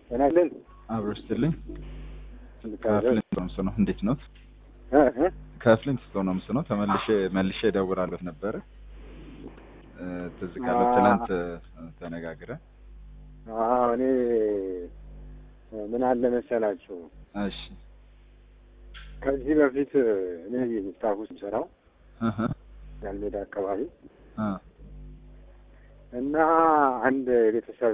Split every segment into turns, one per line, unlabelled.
ጤና ይስጥልኝ።
አብሮ ስትልኝ
እንድታዘዝ
ከፍሊንት ነው ምስነው። እንዴት ነው?
እ እ
ከፍሊንት ስቶ ነው ምስነው። ተመልሼ መልሼ እደውላለሁ ነበረ እ ትዝ ካለ
አ-
ትናንት እ ተነጋግረን
አዎ እኔ ምን አለ መሰላችሁ
እሺ
ከዚህ በፊት እኔ ስታፍ ውስጥ ሰራው
እህ
ያልሜዳ አካባቢ
እ
እና አንድ የቤተሰብ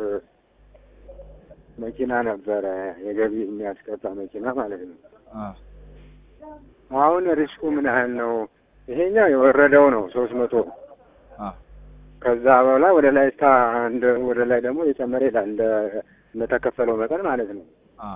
መኪና ነበረ የገቢ የሚያስቀጣ መኪና ማለት ነው።
አ
አሁን ሪስኩ ምን ያህል ነው? ይሄኛው የወረደው ነው ሶስት መቶ
አ
ከዛ በኋላ ወደ ላይ ስታ እንደ ወደ ላይ ደግሞ የጨመረ ይላል እንደ እንደተከፈለው መጠን ማለት ነው።
አ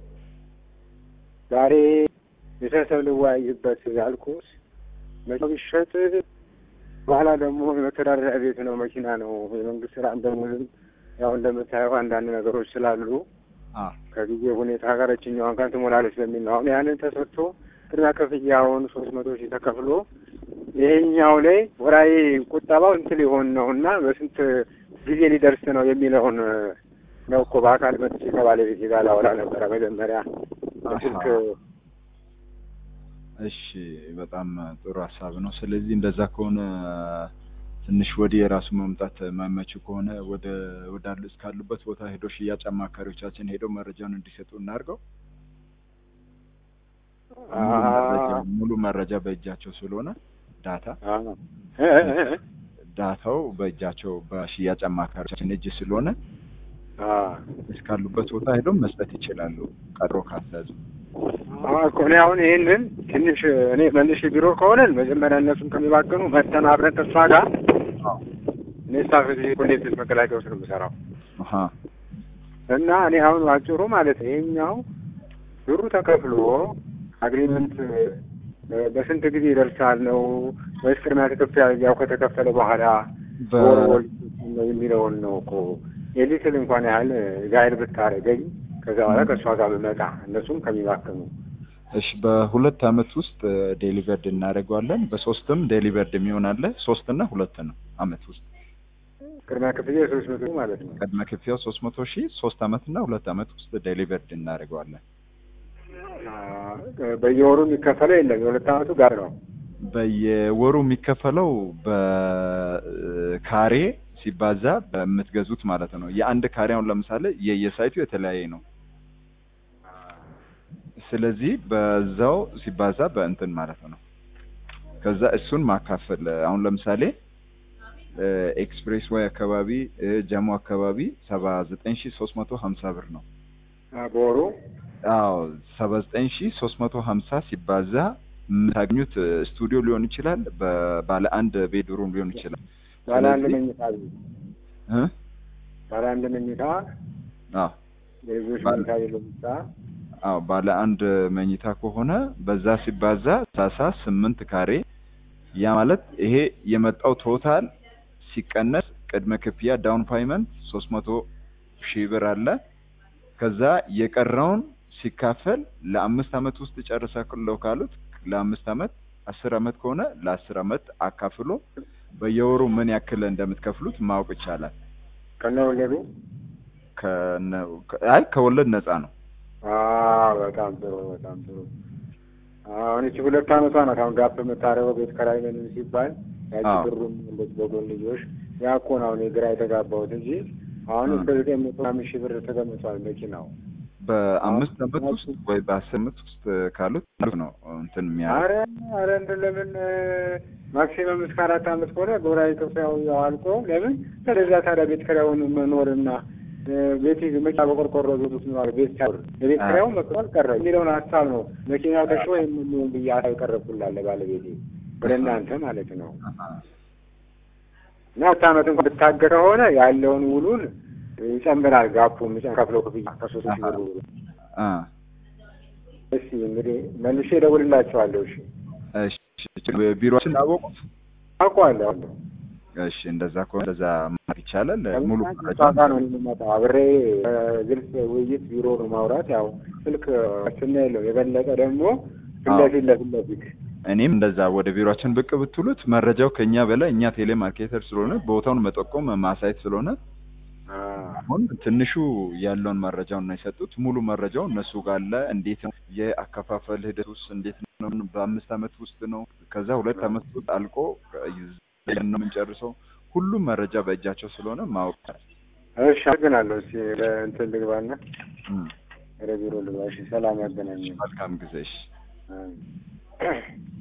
ዛሬ ቤተሰብ ልወያይበት ያልኩት መኪናው ቢሸጥ በኋላ ደግሞ የመተዳደሪያ ቤት ነው መኪና ነው የመንግስት ስራ እንደሙልም ያው እንደምታየው አንዳንድ ነገሮች ስላሉ
አ
ከጊዜ ሁኔታ ጋር እችኛዋን ቀን ትሞላለች በሚል ነው። አሁን ያንን ተሰጥቶ ቅድሚያ ክፍያውን ሶስት መቶ ሺህ ተከፍሎ ይሄኛው ላይ ወራዊ ቁጠባው ስንት ሊሆን ነው እና በስንት ጊዜ ሊደርስ ነው የሚለውን ነው እኮ በአካል መጥቼ ከባለቤቴ ጋር ላወራ ነበረ መጀመሪያ በስልክ
አሃ። እሺ በጣም ጥሩ ሀሳብ ነው። ስለዚህ እንደዛ ከሆነ ትንሽ ወዲህ የራሱ መምጣት የማይመች ከሆነ ወደ ወዳሉ እስካሉበት ቦታ ሄዶ ሽያጭ አማካሪዎቻችን ሄደው መረጃውን እንዲሰጡ እናድርገው። ሙሉ መረጃ ሙሉ መረጃ በእጃቸው ስለሆነ ዳታ
አ- እ- እ- እ-
ዳታው በእጃቸው በሽያጭ አማካሪዎቻችን እጅ ስለሆነ
አ
እስካሉበት ቦታ ሄደው መስጠት ይችላሉ። ቀጥሮ ካስያዙ
አዎ እኮ እኔ አሁን ይሄንን ትንሽ እኔ መልሽ ቢሮ ከሆነን መጀመሪያ እነሱን ከሚባክኑ መተን አብረን ተስፋ ጋር እኔ ስታፍ ኮሌጅ መከላከያ ውስጥ ነው የምሰራው
አሀ
እና እኔ አሁን ባጭሩ ማለት ነው ይሄኛው ብሩ ተከፍሎ አግሪመንት በስንት ጊዜ ይደርሳል ነው ወይስ ቅድሚያ ክፍያ ያው ከተከፈለ በኋላ
በ-
ወር ወር ነው የሚለውን ነው እኮ የሊትል እንኳን ያህል ጋይድ ብታደርገኝ ከዛ በኋላ ከእሷ ጋር ብመጣ እነሱም ከሚባክኑ
እሺ በሁለት አመት ውስጥ ዴሊቨርድ እናደርገዋለን። በሶስትም ዴሊቨርድ የሚሆን አለ። ሶስት እና ሁለት ነው አመት ውስጥ
ቅድሚያ ክፍያ ሶስት መቶ ማለት ነው።
ቅድመ ክፍያው ሶስት መቶ ሺህ ሶስት አመት እና ሁለት አመት ውስጥ ዴሊቨርድ እናደርገዋለን።
አ- በየወሩ የሚከፈለው የለም የሁለት አመቱ ጋር ነው።
በየወሩ የሚከፈለው በካሬ ሲባዛ በምትገዙት ማለት ነው። የአንድ ካሬ አሁን ለምሳሌ የየሳይቱ የተለያየ ነው። ስለዚህ በዛው ሲባዛ በእንትን ማለት ነው። ከዛ እሱን ማካፈል አሁን ለምሳሌ ኤክስፕሬስ ወይ አካባቢ እ፣ ጀሞ አካባቢ ሰባ ዘጠኝ ሺ ሶስት መቶ ሀምሳ ብር ነው።
አ- በወሩ
አዎ ሰባ ዘጠኝ ሺ ሶስት መቶ ሀምሳ ሲባዛ የምታገኙት እ፣ ስቱዲዮ ሊሆን ይችላል፣ በባለ አንድ ቤድሩም ሊሆን ይችላል።
ባለ አንድ
ስለዚህ-
መኝታ ቤት
እ?
ባለ አንድ መኝታ
አዎ
የልጆች
ባለ-
መኝታ ቤት ለምሳ
አዎ ባለ አንድ መኝታ ከሆነ በዛ ሲባዛ ሰላሳ ስምንት ካሬ ያ ማለት ይሄ የመጣው ቶታል ሲቀነስ ቅድመ ክፍያ ዳውን ፓይመንት ሶስት መቶ ሺህ ብር አለ። ከዛ የቀረውን ሲካፈል ለአምስት አመት ውስጥ ጨርሳለሁ ካሉት ለአምስት አመት አስር አመት ከሆነ ለአስር አመት አካፍሎ በየወሩ ምን ያክል እንደምትከፍሉት ማወቅ ይቻላል።
ከነ ወለዱ
ከነ አይ ከወለድ ነፃ ነው።
አ በጣም ጥሩ በጣም ጥሩ። አሁን እቺ ሁለት አመቷ ናት። አሁን ጋፕ የምታደርገው ቤት ከራይ ምንም ሲባል ያቺ
አዎ።
ብሩም እንደዚህ በጎን ልጆች ያ እኮ ነው እኔ ግራ የተጋባሁት እንጂ አሁን
እ።
እስከ ዘጠኝ መቶ አምስት ሺህ ብር ተገምቷል መኪናው።
በአምስት
አዎ።
አመት ውስጥ ወይ በአስር አመት ውስጥ ካሉት ነው እንትን የሚያ
አረ አረ እንደ ለምን ማክሲመም እስከ አራት አመት ከሆነ ጎራዊ ክፍያው ያው አልቆ ለምን ስለዛ ታዲያ ቤት ኪራዩን መኖርና እ፣ ቤት መኪና በቆርቆሮ ቤት ውስጥ ነው ቤት ሳይሆን የቤት
አዎ።
ኪራዩ መክፈል ቀረ የሚለውን ሀሳብ ነው መኪናው ተሽጦ የምንሆን ብዬ ሀሳብ ቀረብኩላለ ባለቤቴ ወደ እናንተ ማለት ነው። እና ሁለት አመት እንኳን ብታገር ከሆነ ያለውን ውሉን ይጨምራል ጋፑ ከፍለው ክፍያ ከሶስት ሺህ ብር ውሉ።
አ
እሺ እንግዲህ መልሼ እደውልላቸዋለሁ። እሺ
እሺ ቢሮችን አወቁት።
አውቀዋለሁ።
እሺ እንደዛ ከሆነ እንደዛ ማድረግ ይቻላል። ሙሉ መረጃ
ጫታ ነው የምመጣው። አብሬ ግልጽ ውይይት ቢሮ ነው ማውራት። ያው ስልክ ስና የለው የበለጠ ደግሞ ፊት ለፊት ለፊት ለፊት
እኔም እንደዛ ወደ ቢሮችን ብቅ ብትሉት መረጃው ከኛ በላይ እኛ ቴሌ ማርኬተር ስለሆነ ቦታውን መጠቆም ማሳየት ስለሆነ አሁን ትንሹ ያለውን መረጃውን ነው የሰጡት። ሙሉ መረጃው እነሱ ጋር አለ። እንዴት ነው የአከፋፈል ሂደት ውስጥ እንዴት ነው? በአምስት አመት ውስጥ ነው። ከዛ ሁለት አመት ውስጥ አልቆ ነው የምንጨርሰው። ሁሉም መረጃ በእጃቸው ስለሆነ ማወቅ
እሺ፣ አመሰግናለሁ። እስኪ ለእንትን ልግባና
እም፣
ወደ ቢሮ ልግባ። እሺ፣ ሰላም ያገናኘን።
መልካም ጊዜ። እሺ።
አሜን።